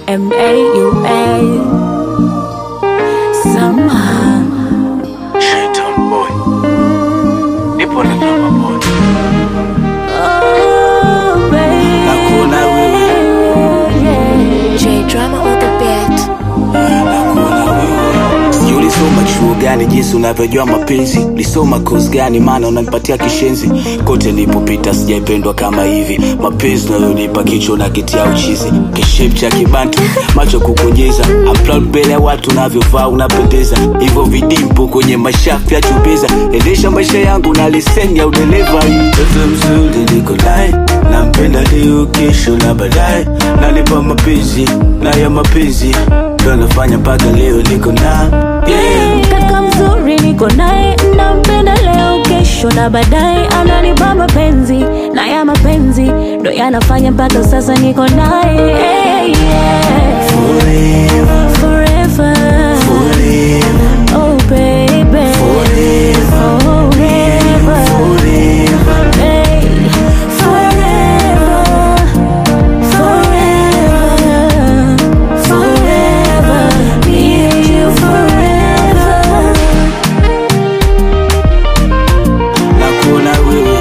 M A U A. Somehow. Shaitan boy. Nipo na drama boy. Oh, baby. Nakuona wewe. J drama on the beat. Nakuona wewe. Sijui ulisoma chuo gani jinsi unavyojua mapenzi ulisoma kozi gani maana unanipatia kishenzi kote nilipopita sijaipendwa kama hivi mapenzi unayonipa kichwa na kitia uchizi kishep cha kibantu macho kukonyeza upload mbele ya watu unavyovaa unapendeza hivyo vidimpo kwenye mashafu ya chubeza endesha maisha yangu na leseni ya udereva mtoto mzuri niko naye nampenda leo kesho na baadaye nanipa mapenzi na ya mapenzi ndo nafanya mpaka leo niko na yeah. Kaka mzuri niko naye, nampenda leo, kesho na baadaye, ananipa mapenzi na ya mapenzi ndo yanafanya mpaka sasa niko naye hey, yeah. Forever, Forever, forever, oh baby, forever, forever, forever. hey, forever, forever, forever, me and you forever. Nakuona wewe.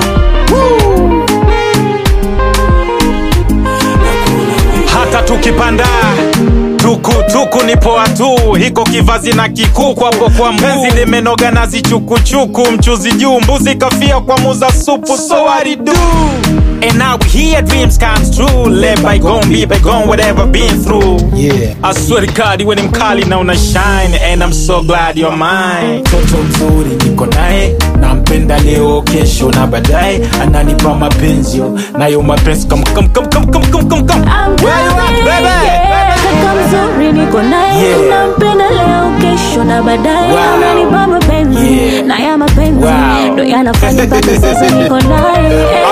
Nakuona wewe. hata tukipanda tukutuku ni poa tu hiko kivazi na kikuku hapo kwa mpenzi limenoga nazi chukuchuku mchuzi juu mbuzi kafia kwa muza supu so what it do And now we hear dreams comes true Let bygone be bygone whatever been through Yeah. I swear to God you ni mkali na una shine And I'm so glad you're mine mtoto mzuri niko naye nampenda leo kesho na baadaye ananipa mapenzi nayo mapenzi come come come come come come come come I'm Where you at, coming, baby? yeah. Kaka mzuri niko naye Yeah. nampenda leo kesho na baadaye Wow. ananipa mapenzi Yeah. na ya mapenzi Wow. ndo yanafanya mpaka sasa niko naye